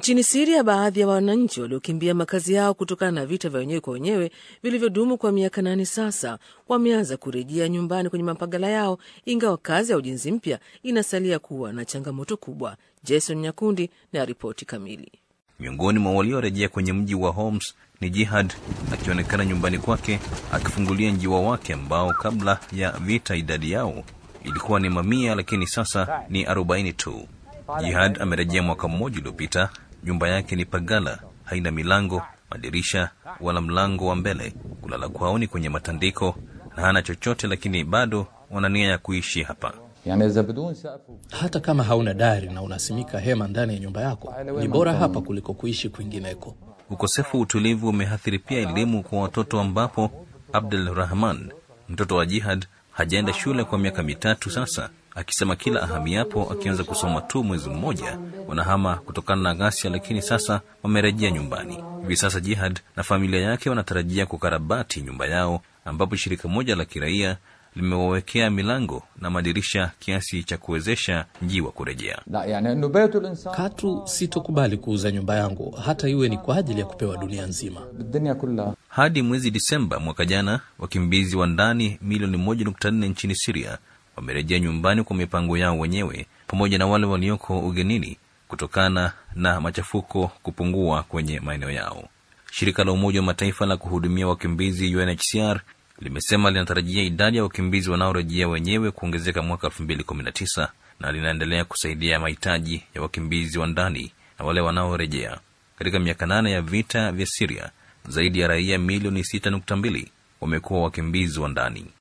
Nchini Siria, baadhi ya wananchi waliokimbia makazi yao kutokana na vita vya wenyewe kwa wenyewe vilivyodumu kwa miaka nane sasa wameanza kurejea nyumbani kwenye mapagala yao, ingawa kazi ya ujenzi mpya inasalia kuwa na changamoto kubwa. Jason Nyakundi na ripoti kamili. Miongoni mwa waliorejea kwenye mji wa Homs ni Jihad akionekana nyumbani kwake akifungulia njiwa wake ambao kabla ya vita idadi yao ilikuwa ni mamia, lakini sasa ni arobaini tu. Jihad amerejea mwaka mmoja uliopita. Nyumba yake ni pagala, haina milango, madirisha wala mlango wa mbele. Kulala kwao ni kwenye matandiko na hana chochote, lakini bado wana nia ya kuishi hapa. Hata kama hauna dari na unasimika hema ndani ya nyumba yako, ni bora hapa kuliko kuishi kwingineko. Ukosefu wa utulivu umeathiri pia elimu kwa watoto, ambapo Abdul Rahman, mtoto wa Jihad, hajaenda shule kwa miaka mitatu sasa, akisema kila ahamiapo akianza kusoma tu mwezi mmoja wanahama kutokana na ghasia, lakini sasa wamerejea nyumbani. Hivi sasa Jihad na familia yake wanatarajia kukarabati nyumba yao, ambapo shirika moja la kiraia limewawekea milango na madirisha kiasi cha kuwezesha njiwa kurejea. Katu sitokubali kuuza nyumba yangu, hata iwe ni kwa ajili ya kupewa dunia nzima. Hadi mwezi Disemba mwaka jana, wakimbizi wa ndani milioni moja nukta nne nchini Siria wamerejea nyumbani kwa mipango yao wenyewe, pamoja na wale walioko ugenini kutokana na machafuko kupungua kwenye maeneo yao. Shirika la Umoja wa Mataifa la kuhudumia wakimbizi UNHCR limesema linatarajia idadi ya wakimbizi wanaorejea wenyewe kuongezeka mwaka 2019 na linaendelea kusaidia mahitaji ya wakimbizi wa ndani na wale wanaorejea. Katika miaka nane ya vita vya Siria, zaidi ya raia milioni 6.2 wamekuwa wakimbizi wa ndani.